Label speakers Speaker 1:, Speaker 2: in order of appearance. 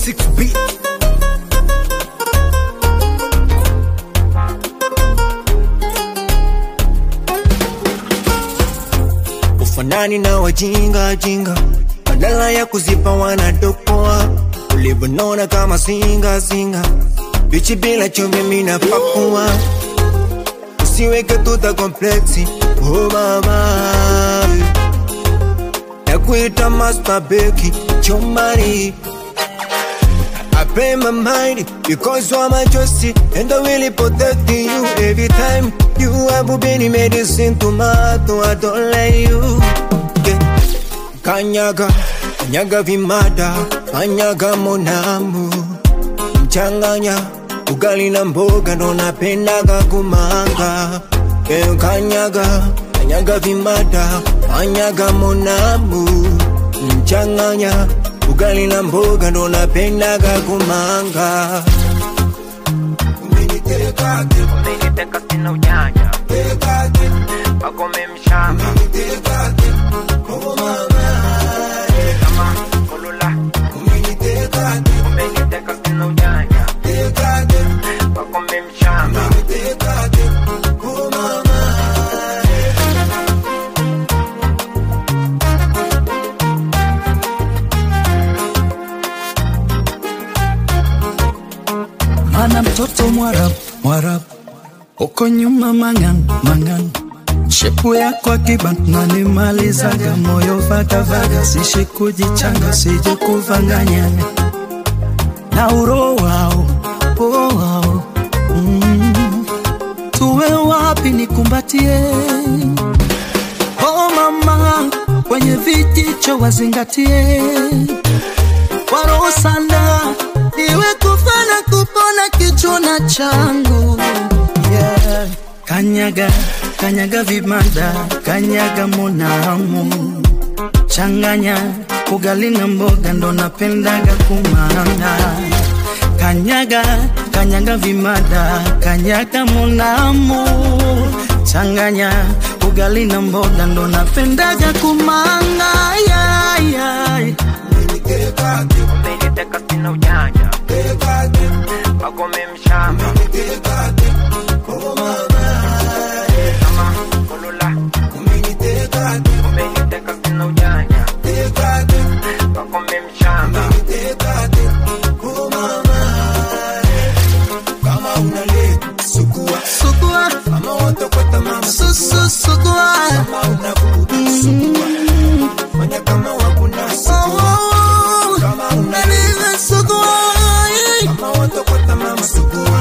Speaker 1: 6B ufanani na wajinga jinga, badala ya kuzipa wanadokoa, ulivyonona kama singa singa, bichi bila chumvi mina pakua, usiweke tuta kompleksi, oh mama nakuita master beki chumbani I pay my mind because you are my trusty and I will protect you every time. You have been medicine tomato, I don't let you. Yeah. Kanyaga, kanyaga vimada, kanyaga monamu, mchanganya ugali na mboga ndo napendaga kumanga. Yeah, kanyaga, kanyaga vimada, kanyaga monamu, mchanganya ugali na mboga ndo napendaga kumanga.
Speaker 2: Umeniteka sina ujanja Pakome mshamba Kama kulula Umeniteka sina ujanja Pakome mshamba
Speaker 3: mana mtoto mwarab mwarab uko nyuma mangan mangan shepu yako akiban nanimalizaga moyo vagavaga sishi kujichanga sije kuvanganya na uro wao oh, wao mm. tuwe wapi nikumbatie oh mama kwenye vijicho wazingatie waro sana iwe kufana kupona kichuna changu yeah. kanyaga kanyaga vimada kanyaga monamu changanya ugali na mboga ndo napendaga kumanga kanyaga kanyaga vimada kanyaga monamu changanya ugali na mboga ndo napendaga kumanga yeah, yeah.
Speaker 2: Umeniteka sina ujanja Pakome mshamba Kama kulula Umeniteka sina ujanja Pakome mshamba
Speaker 1: Kama unaleta sukua,
Speaker 3: sugua
Speaker 1: kama watokwata mama
Speaker 3: susu sugua
Speaker 1: kama unavuta sukua, fanya kama wakunasa
Speaker 3: oh, naniza sugua
Speaker 1: kama watokwata mama sukua,